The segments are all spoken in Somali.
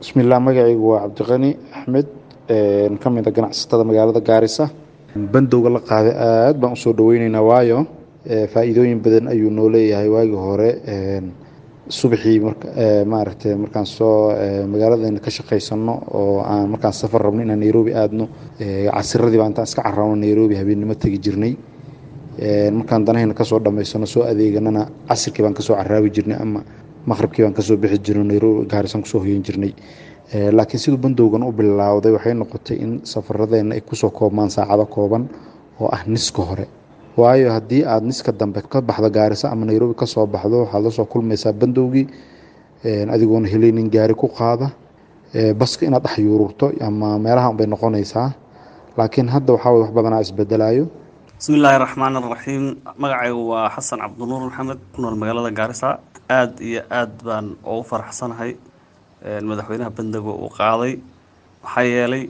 bismillaah magacaygu waa cabdiqani axmed ka mid a ganacsatada magaalada gaarisa bandowga la qaaday aad baan usoo dhaweyneynaa waayo faa-iidooyin badan ayuu noo leeyahay waagii hore subaxii maaragtay markaan soo magaaladeena ka shaqaysano oo aan markaan safar rabno inaan nairobi aadno casiradii baa intaan iska cararno nairobi habeennimo tegi jirnay markaan danahayna kasoo dhammaysano soo adeeganana casirkii baan kasoo caraabi jirnay ama maqhribkii baan kasoo bixi jirnay nairobi gaarisan kusoo hoyan jirnay laakiin siduu bandowgan u bilowday waxay noqotay in safaradeenna ay kusoo koobmaan saacado kooban oo ah niska hore waayo haddii aada niska dambe ka baxdo gaariso ama nairobi kasoo baxdo waxaad lasoo kulmaysaa bandowgii adigoona helaynin gaari ku qaada baska inaad dhex yuururto ama meelaha unbay noqonaysaa laakiin hadda waxaa wax badanaa isbedelayo bismi illaahi raxmaan araxiim magacaygu waa xasan cabdinuur maxamed ku nool magaalada gaarisa aada iyo aad baan ugu faraxsanahay madaxweynaha bandowga uu qaaday maxaa yeelay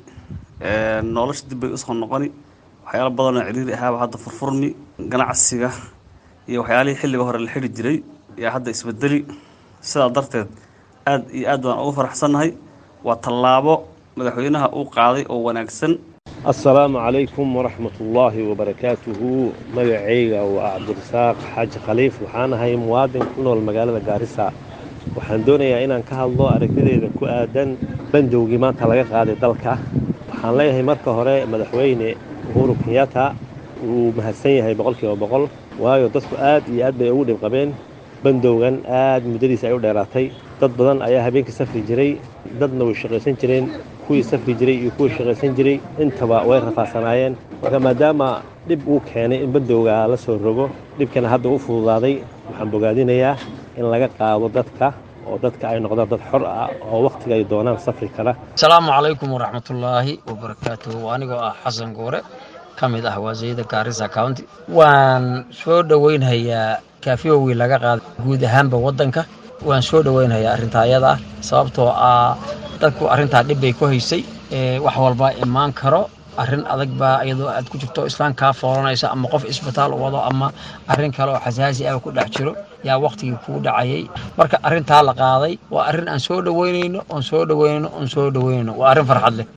nolosha dib bay usoo noqoni waxyaala badanoo ciriiri ahaaba hadda furfurmi ganacsiga iyo waxyaalihii xilliga hore la xidhi jiray yaa hadda isbedeli sidaa darteed aad iyo aad baan ugu faraxsannahay waa tallaabo madaxweynaha uu qaaday oo wanaagsan assalaamu calaykum waraxmat ullaahi wabarakaatuhu magacayga waa cabdirasaaq xaaji khaliif waxaan ahay muwaadin ku nool magaalada gaarisa waxaan doonayaa inaan ka hadlo aragtideeda ku aadan bandowgii maanta laga qaaday dalka waxaan leeyahay marka hore madaxweyne uhuru kenyatta wuu mahadsan yahay boqolkiiba boqol waayo dadku aad iyo aad bay ugu dhib qabeen bandowgan aad muddadiisa ay u dheeraatay dad badan ayaa habeenkii safri jiray dadna way shaqaysan jireen kuwii safri jiray iyo kuwii shaqaysan jiray intaba way rafaadsanaayeen marka maadaama dhib uu keenay in bandowga la soo rogo dhibkana hadda u fududaaday waxaan bogaadinayaa in laga qaado dadka oo dadka ay noqdaan dad xor ah oo wakhtiga ay doonaan safri kara asalaamu calaykum waraxmatullaahi wabarakaatuhu anigoo ah xasan goore ka mid ah waasiyada gaarisa county waan soo dhoweynhayaa kaafiyowgii laga qaaday guud ahaanba waddanka waan soo dhoweynhayaa arrintaa ayada ah sababtoo ah dadku arrintaa dhib bay ku haysay wax walba imaan karo arrin adag baa iyadoo aad ku jirto islaan kaa foolanaysa ama qof isbitaal wado ama arrin kale oo xasaasi ah ku dhex jiro yaa wakhtigii kuu dhacayay marka arrintaa la qaaday waa arrin aan soo dhoweynayno oon soo dhoweynayno oon soo dhoweynayno waa arrin farxad leh